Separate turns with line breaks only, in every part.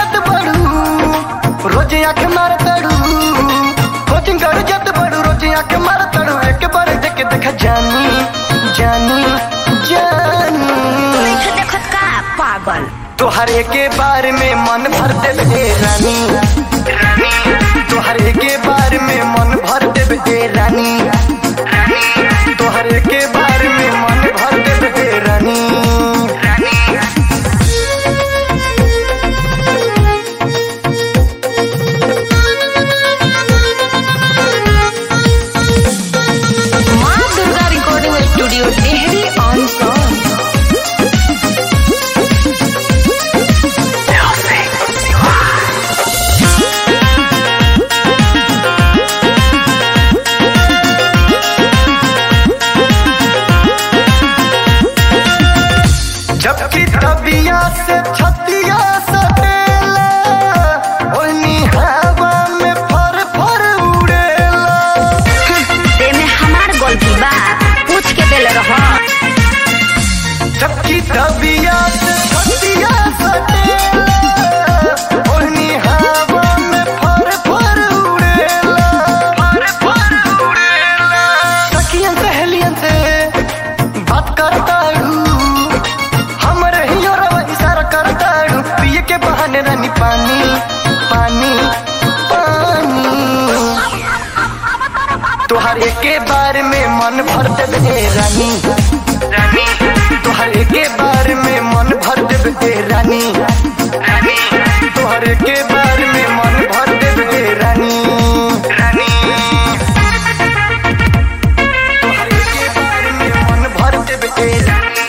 जत बड़ू रोज आंख मार तड़ू कोचिंग कर जत बड़ू रोज आंख मार तड़ू एक बार देख देख जानी जानी जानी
देख देखत का पागल
तोहरे के बारे में मन भर देवे रानी रानी तोहरे के बारे में मन भर देवे रानी रानी तोहरे के बारे में मन भर देवे रानी रानी
माँ Durga recording studio Tehri on song
जबकि तबिया से छतिया सटेला ओनी हवा में फर फर उड़ेला
ते में हमार गलती बा पूछ के देले रह
जबकि तबिया से छतिया सटेला ओनी हवा में फर फर उड़ेला फर फर उड़ेला सखियन सहेलियन से बात करता हूँ हमरे ही और इशारा करता हूँ पिए के बहाने रानी पानी पानी पानी तुहरे के बारे में मन भर देवे रानी रानी तुहरे के बारे में मन भर देवे रानी रानी तुहरे के बारे में मन भर देवे रानी रानी तुहरे के बारे में मन भर देवे रानी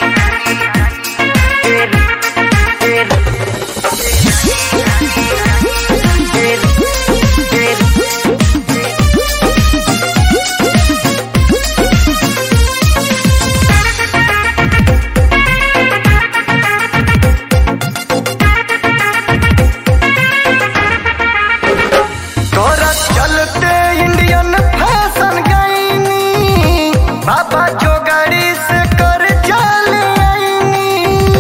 तोरा चलते इंडियन फैशन गईनी बाबा जो गाड़ी से कर चल आईनी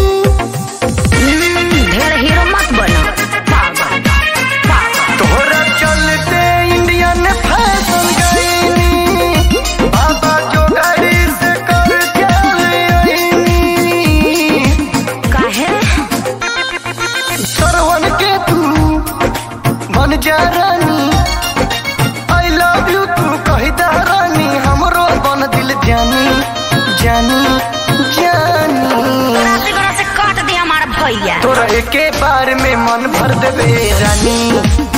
ढेर हीरो मत बनो पागल पागल
तोरा चलते इंडियन फैशन गईनी बाबा जो गाड़ी से कर चल आईनी
काहे
सरवन के तू बन जा रानी आई लव यू तू कही दा रानी हमरो बन दिल जानी जानी जानी
रात्रि बड़ा से काट दे हमारा भैया
तोरा एके बार में मन भर देवे रानी